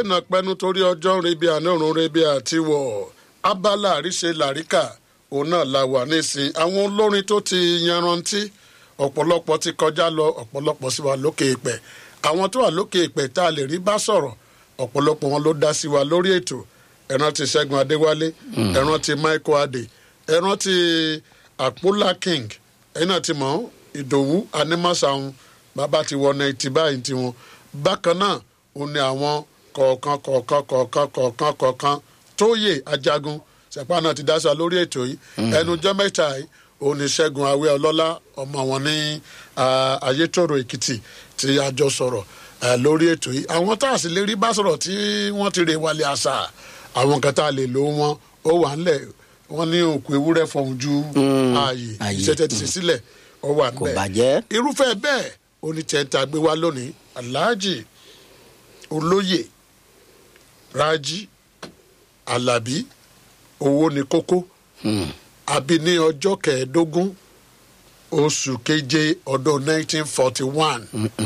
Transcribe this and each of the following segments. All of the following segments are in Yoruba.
ìnà pẹnu torí ọjọ́ ń rebi àná òrùn rebi àti wọ̀ abala àríṣe làríkà òun náà la wà nísìn àwọn olórin tó ti yanrantí ọ̀pọ̀lọpọ̀ ti kọjá lọ ọ̀pọ̀lọpọ̀ sì wà lókè ìpẹ́ àwọn tó wà lókè ìpẹ́ tá a lè rí bá sọ̀rọ̀ ọ̀pọ̀lọpọ̀ wọn ló dá sí wa lórí ètò ẹ̀ràn ti ṣẹ́gun adéwálé ẹ̀ràn ti michael adé ẹ̀ràn ti àpólà king ẹ̀yìn náà ti mọ̀ ìdòwú animasahun bàbá ti wọ náìtì báyìí tiwọn bákan náà ó ní àwọn kọ̀ọ̀kan kọ̀ọ̀kan kọ̀ọ̀kan kọ̀ọ̀kan kọ̀ọ̀kan tóyè ajagun sẹ̀pá náà ti dáṣà lórí ètò yìí ẹnu jẹ́ mẹ́ta yìí òun ní ṣẹ́gun awé ọlọ́lá ọmọ wọn ní ayétòrò èkìtì tí a jọ sọ̀rọ̀ lórí ètò yìí àwọn tá a sì lè rí bá sọ̀rọ̀ tí wọ́n ti rè wálé àṣà àwọn kan tá a lè lò wọn ó wà ńlẹ̀ wọ́n ní òkú ewúrẹ́ fọ̀hún ju ààyè ìṣẹ́tẹ̀ ti ṣe sílẹ̀ ó wà kò ńbẹ̀ bàjẹ́. irúfẹ́ bẹ́ẹ̀ onítẹ̀ǹtà gbé wá lónìí aláàjì olóyè rájí alábí owó ní kókó àbí ní ọjọ́ kẹẹ̀ẹ́dógún oṣù keje ọdún 1941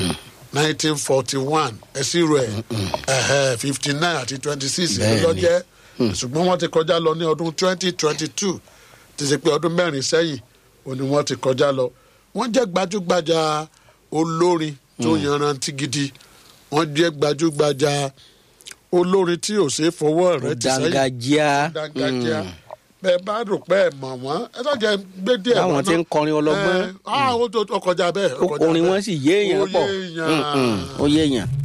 1941 ẹ̀sìrò ẹ̀ fifty nine àti twenty six Bẹ́ẹ̀ni. lọ́jẹ́ ṣùgbọ́n wọ́n ti kọjá lọ ní ọdún twenty twenty two ti ṣe pé ọdún mẹ́rin sẹ́yìn ó ní wọ́n ti kọjá lọ wọ́n jẹ́ gbajúgbajà olórin tó yanrantí gidi wọ́n jẹ́ gbajúgbajà olórin tí ò ṣeé fọwọ́ rẹ̀ ti sẹ́yìn dángájíá dangadia bẹẹ bá rò pé ẹ mọ wọn ẹ tó jẹ gbé díẹ Báwọn ti ń kọrin ọlọ́gbọ́n. ẹ ah ó tó- ó kọjá bẹẹ ó kọjá orin bẹ́ẹ̀. wọn sì yéèyàn Ó pọ̀ yéèyàn. Mm, mm, ó yéèyàn.